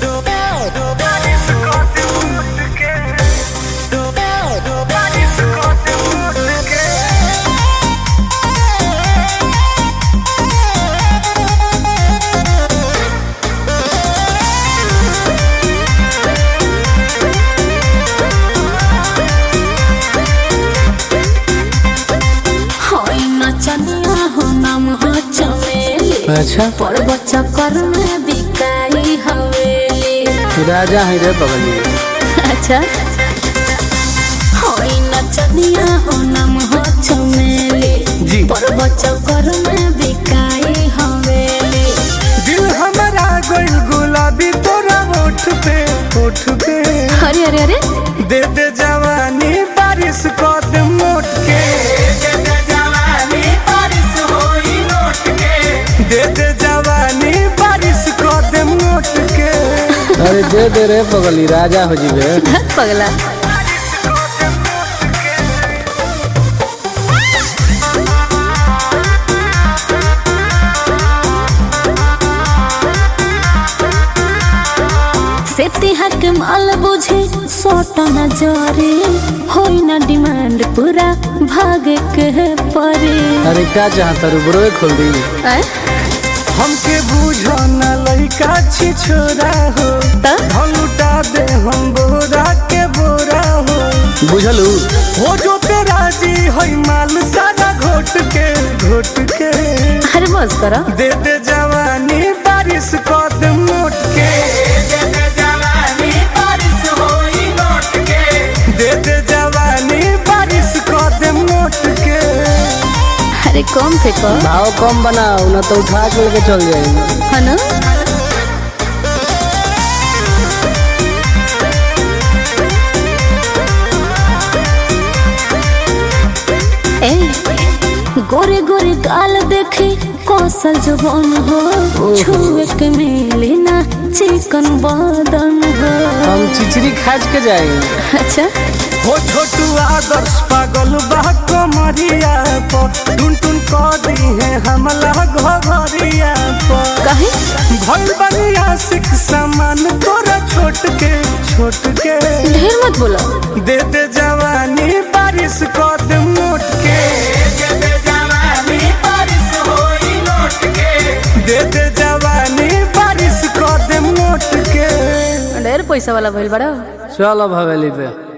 होई नचनिया हो नाम हो चमेली अच्छा पर्वत चक्कर में बिकाई हवेली राजा है रे बगली अच्छा होई नचनिया हो नाम हो चमेली जी। पर्वत चक्कर में बिकाई हवेली दिल हमारा गोल गुलाबी तोरा होठ पे होठ पे अरे अरे अरे दे दे जवानी बारिश को दे मोट के दे दे जवानी बारिश होई नोट के दे दे जवानी बारिश को दे मोट के अरे दे दे रे बगली राजा हो जीवे धत पगला बारिश को दे मोट के से तिहाक माल बुझे सोट न जरे होई न डिमांड पूरा भागे के परे अरे क्या चाहता रू ब्रो खोल दी ऐ? हमके बूझो न लइका छी छोरा हो त लुटा दे हम बोरा के बोरा हो बुझलू हो जो पे राजी होई माल सारा घोट के घोट के अरे बस करो दे दे जवानी बारिश को दे मोट के दे दे जवानी बारिश होई नोट के दे दे जवानी बारिश को दे मोट के अरे कम फेंको भाव कम बनाओ ना तो उठा के लेके चल जाएंगे है ना ए गोरे गोरे गाल देखे कौशल जवान हो छुए के मिली ना चिकन बदन हो हम चिचरी खाज के जाएंगे अच्छा हो छोटू आदर्श पागल बा कमरिया पर टुन टुन कर दी है हमला घरिया पर कहे भइल बनिया सिख सामान तोरा छोट के छोट के ढेर मत बोलो दे दे जवानी बारिश को दे मोट के दे दे जवानी बारिश होई नोट के दे दे जवानी बारिश को दे मोट के ढेर पैसा वाला भइल बड़ा चलो भवेली पे